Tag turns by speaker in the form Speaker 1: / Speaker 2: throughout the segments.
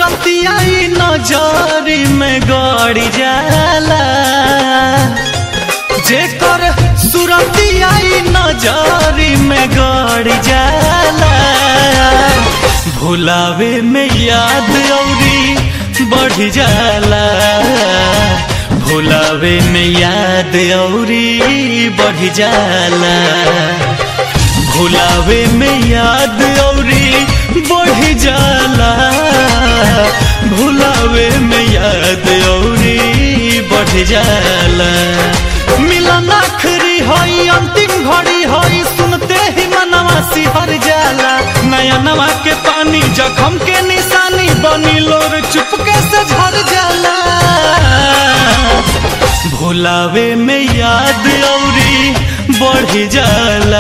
Speaker 1: सुरतिया नजरी में गड़ जाला जेकर सुरतिया नजरी में गड़ जाला भुलावे में याद औरी बढ़ जाला भुलावे में याद औरी बढ़ जाला भुलावे में याद औरी बढ़ जाला भुलावे में याद औरी बढ़ जाला मिलन आखरी हई अंतिम घड़ी हई सुनते ही मनवा सिहर जाला नया नवा के पानी जखम के निशानी बनी लोर चुपके से झर जाला भुलावे में याद औरी बढ़ जाला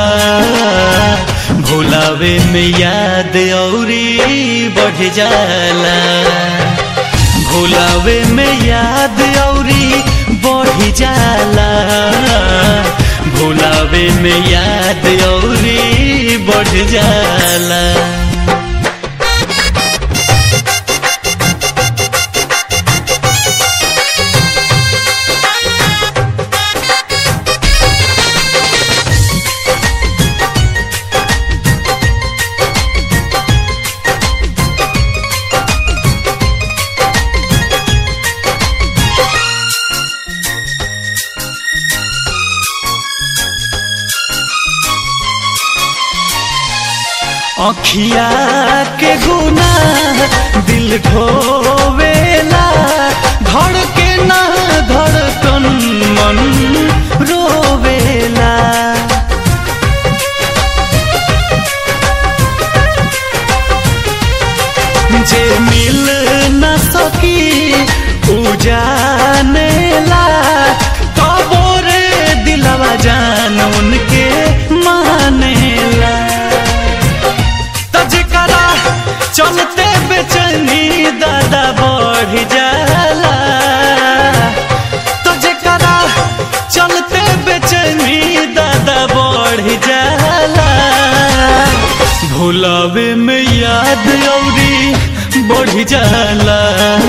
Speaker 1: भुलावे में याद औरी बढ़ जाला भुलावे में याद औरी बढ़ जाला भुलावे में याद औरी बढ़ जाला अखिया के गुना दिल ढोवेला धड़के ना धड़कन मन रोवेला जे मिल न सकी उ जानेला कबो रे दिलवा जान उनके मानेला तजकरा चलते बेचैनी दादा बढ़ जाला तजकरा चलते बेचैनी दादा बढ़ जाला भुलावे में याद औरी बढ़ जाला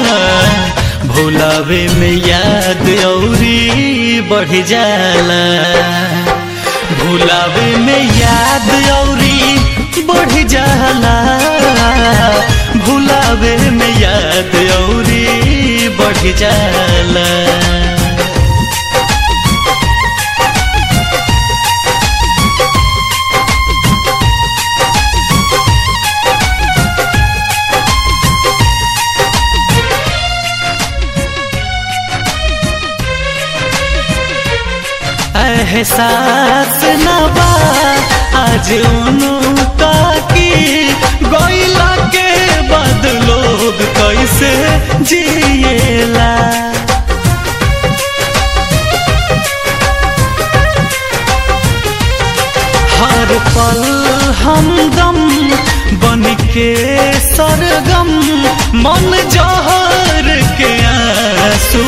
Speaker 1: भुलावे में याद औरी बढ़ जाला भुलावे में याद औरी बढ़ जाला भुलावे में याद औरी बढ़ जाला एहसास न बा आज उनका की गोइला के बाद लोग कैसे जिएला हर पल हमदम बन के सरगम मन जहर के आंसू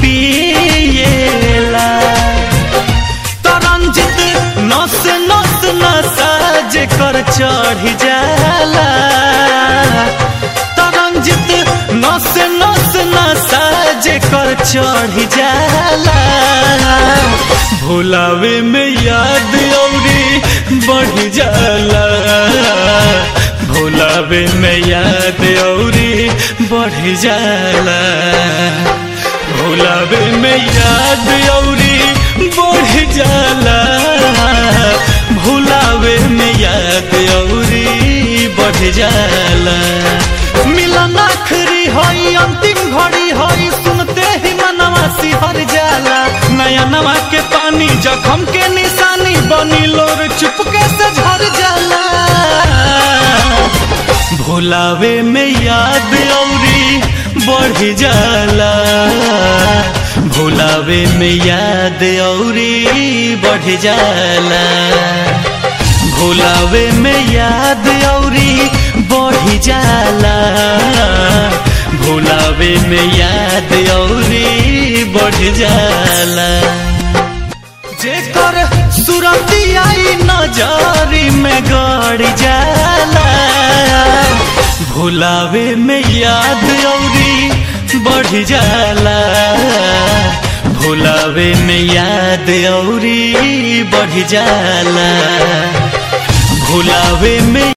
Speaker 1: पिएला तरंजित नस नस नसा जेकर चढ़ जाला तरंजित नस नस नसा जेकर चढ़ जाला भुलावे में याद औरी बढ़ जाला भुलावे में याद औरी बढ़ जाला भुलावे में याद औरी बढ़ जाला भुलावे में याद औरी बढ़ जाला मिलन आखरी हई अंतिम घड़ी हई सुनते ही मनवा सिहर जाला नया नवा के पानी जखम के निशानी बनी लोर चुपके से झर जाला भुलावे में याद औरी बढ़ जाला भुलावे में याद औरी बढ़ जाला भुलावे में याद औरी बढ़ जाला भुलावे में याद औरी बढ़ जाला जेकर सुरतिया नजरी में गड़ जाला भुलावे में याद औरी बढ़ जाला भुलावे में याद औरी बढ़ जाला भुलावे में